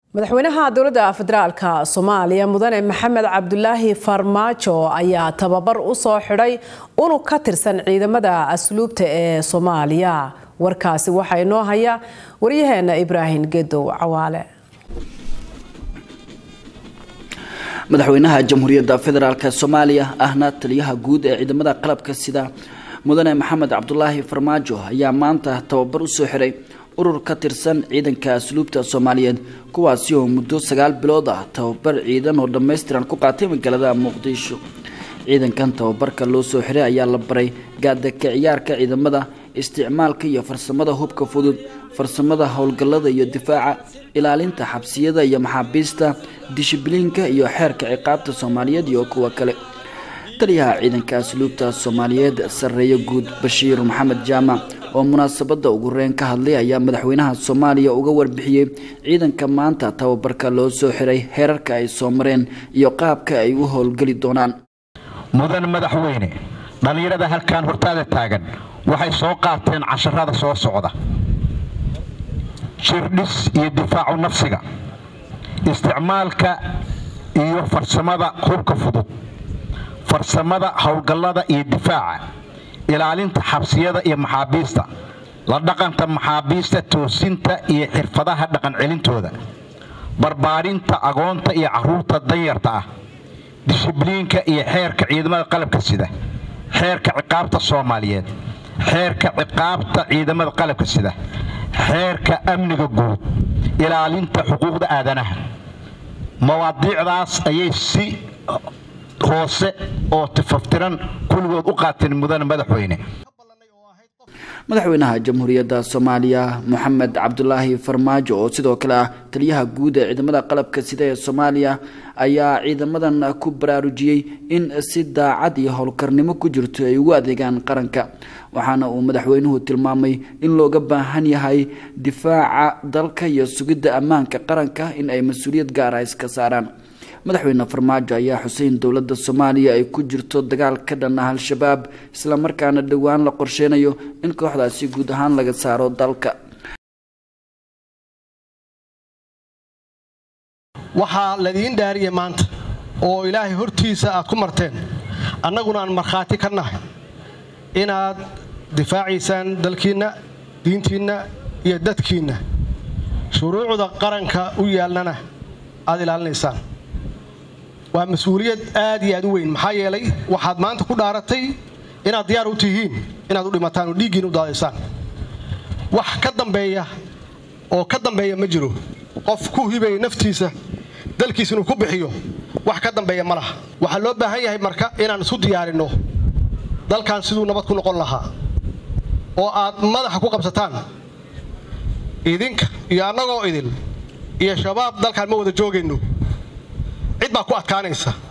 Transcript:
madaxweynaha dowladda federaalka soomaaliya mudane maxamed cabdulaahi farmaajo ayaa tababar u soo xidhay unug ka tirsan ciidamada asluubta ee soomaaliya warkaasi waxaa inoo haya waryaheena ibraahim gedow cawaale madaxweynaha jamhuuriyadda federaalk soomaaliya ahna taliyaha guud ee ciidamada qalabka sida mudane maxamed cabdulaahi farmaajo ayaa maanta tababar usoo xiray urur ka tirsan ciidanka asluubta soomaaliyeed kuwaasi oo muddo sagaal bilood ah tababar ciidan oo dhammaystiran ku qaatay magaalada muqdisho ciidankan tababarka loo soo xiray ayaa la baray gaadaka ciyaarka ciidamada isticmaalka iyo farsamada hubka fudud farsamada howlgallada iyo difaaca ilaalinta xabsiyada iyo maxaabiista dishibliinka iyo xeerka ciqaabta soomaaliyeed iyo kuwa kale taliyaha ciidanka asluubta soomaaliyeed sarreeye guud bashiir maxamed jaamac oo munaasabada ugu reyn ka hadlay ayaa madaxweynaha soomaaliya uga warbixiyey ciidanka maanta tababarka loo soo xiray heerarka ay soo mareen iyo qaabka ay u howlgeli doonaan mudan madaxweyne dhallinyarada halkan hortaada taagan waxay soo qaateen casharada soo socda jirdhis iyo difaacu nafsiga isticmaalka iyo farsamada hubka fudud farsamada howlgallada iyo difaaca ilaalinta xabsiyada iyo maxaabiista la dhaqanta maxaabiista toosinta iyo xirfadaha dhaqan celintooda barbaarinta agoonta iyo caruurta danyarta ah dishibliinka iyo xeerka ciidamada qalabka sida xeerka ciqaabta soomaaliyeed xeerka ciqaabta ciidamada qalabka sida xeerka amniga guud ilaalinta xuquuqda aadanaha mawaadiicdaas ayay si hoose oo tifaftiran kulligood u qaateen mudane madaxweyne madaxweynaha jamhuuriyadda soomaaliya moxamed cabdulaahi farmaajo oo sidoo kale ah taliyaha guud ee ciidamada qalabka sida ee soomaaliya ayaa ciidamadan ku baraarujiyey in si daacad iyo howlkarnimo ku jirto ay ugu adeegaan qaranka waxaana uu madaxweynuhu tilmaamay in looga baahan yahay difaaca dalka iyo sugidda ammaanka qaranka in ay mas-uuliyad gaara iska saaraan madaxweyne farmaajo ayaa xuseyn dowladda soomaaliya ay ku jirto dagaal ka dhan ah al-shabaab islamarkaana dhowaan la qorsheynayo in kooxdaasi guud ahaan laga saaro dalka waxaa ladiin dhaariya maanta oo ilaahay hortiisa aad ku marteen annaguna aan markhaati ka nahay inaad difaacaysaan dalkiinna diintiinna iyo dadkiinna shuruucda qaranka u yaalnana aad ilaalinaysaan waa mas-uuliyad aad iyo aad u weyn maxaa yeelay waxaad maanta ku dhaaratay inaad diyaar u tihiin inaad u dhimataan oo dhiiggiin u daadaysaan wax ka dambeeya oo ka dambeeya ma jiro qof ku hibaya naftiisa dalkiisa inuu ku bixiyo wax ka dambeeya ma laha waxaa loo baahan yahay marka inaan isu diyaarinno dalkan siduu nabad ku noqon lahaa oo aad madaxa ku qabsataan idinka iyo annagoo idil iyo shabaab dalkaan ma wada joogayno cid baa ku adkaanaysa